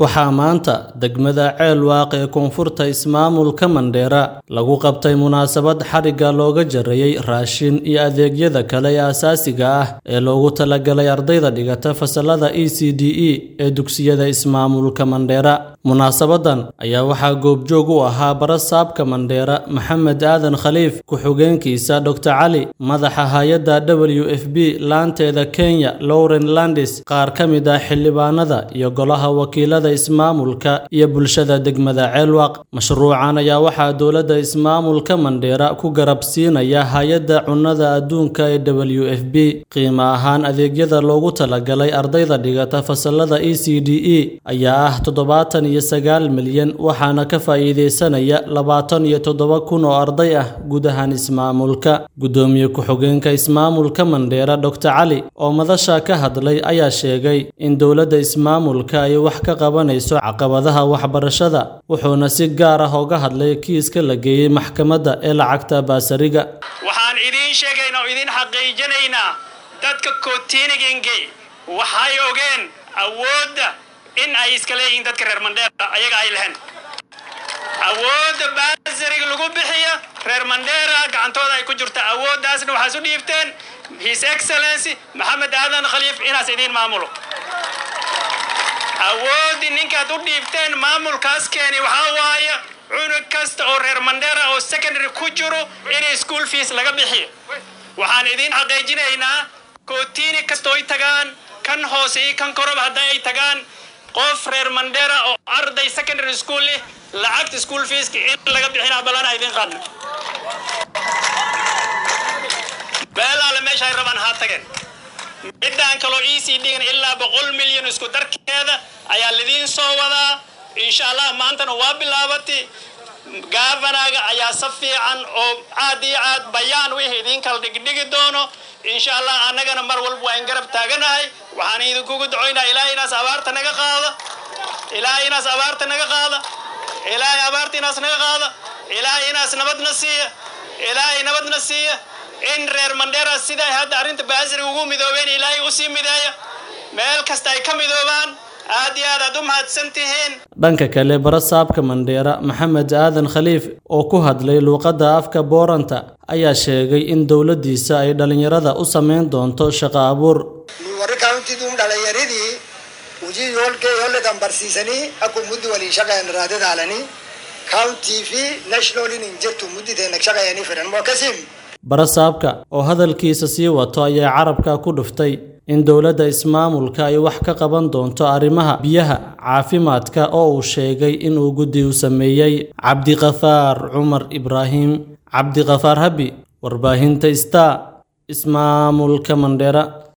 waxaa maanta degmada ceelwaaq ee koonfurta ismaamulka mandheera lagu qabtay munaasabad xadhigga looga jarayey raashin iyo adeegyada kale ee asaasiga ah ee loogu talagalay ardayda dhigata fasalada e c d e ee dugsiyada ismaamulka mandheera munaasabadan ayaa waxaa goobjoog u ahaa barasaabka mandheera maxamed aadan khaliif ku-xigeenkiisa dor cali madaxa hay-adda w f b laanteeda kenya lowren landis qaar ka mid ah xildhibaanada iyo golaha wakiilada ismaamulka iyo bulshada degmada ceelwaq mashruucan ayaa waxaa dowladda ismaamulka mandheera ku garab siinaya hay-adda cunnada adduunka ee w f b qiimo ahaan adeegyada loogu talagalay ardayda dhigata fasalada e c d e ayaa ah toddobaatan iyo sagaal milyan waxaana ka faa'iideysanaya labaatan iyo toddoba kun oo arday ah gudahan ismaamulka guddoomiye ku-xigeenka ismaamulka mandheera dor cali oo madasha ka hadlay ayaa sheegay in dowladda ismaamulka ay wax ka qabanayso caqabadaha waxbarashada wuxuuna si gaar ah oga hadlay kiiska la geeyey maxkamadda ee lacagta baasariga waxaan idiin sheegaynaa oo idiin xaqiijinaynaa dadka kootiinigenge waxay ogeen awoodda in ay iska leeyihiin dadka reer mandheera ayaga ay lehen awoodda baasariga lagu bixiya reer mandheera gacantooda ay ku jirta awooddaasna waxaas u dhiibteen his excellency maxamed aadan khaliif inaas idiin maamulo awooddii ninkaad u dhiibteen maamulkaas keeni waxaa waaya cunug kasta oo reer mandheera oo secondary ku jiro inay school fees laga bixiyo waxaan idiin xaqiijinaynaa kootiini kastooy tagaan kan hoose iyo kan koroba hadda ay tagaan qof reer mandheera oo arday secondary school leh lacagta school feeska in laga bixinaa ballana idiin qaadna beelaale meesha ay rabaan haa tageen middaan kaloo e c d-gan ilaa boqol milyan isku darkeeda ayaa lidiin soo wadaa insha allah maantana waa bilaabatay gaafanaga ayaa si fiican oo caad iyo caad bayaan wixii idiin kala dhigdhigi doono insha allah annagana mar walba waa in garab taaganahay waxaan idinkugu ducoynaa ilaahay inaas abaarta naga qaada ilaahay inaas abaarta naga qaada ilaahay abaarta inaas naga qaada ilaahay inaas nabadna siiya ilaahay nabadna siiya in reer mandheera siday hadda arrinta baasiriga ugu midoobeen ilaahay usii mideeya meel kasta ay ka midoobaan aad iyo aad aad u mahadsan tihiin dhanka kale barasaabka mandheera maxamed aadan khaliif oo ku hadlay luuqadda afka booranta ayaa sheegay in dowladdiisa ay dhallinyarada u samayn doonto shaqo abuur warri kaawuntiduun dhalinyaradii hojii yoolkee yooledan barsiisanii akkuma muddi waliin shaqayan raadadaalanii kaawuntii fi nationalin hin jirtu mudditeenna shaqayanii fedhan moo kasim barasaabka oo hadalkiisa sii wato ayaa carabka ku dhuftay in dowladda ismaamulka ay wax ka qaban doonto arrimaha biyaha caafimaadka oo uu sheegay inuu guddi u sameeyey cabdiqafaar cumar ibraahim cabdiqafaar habi warbaahinta star ismaamulka mandheera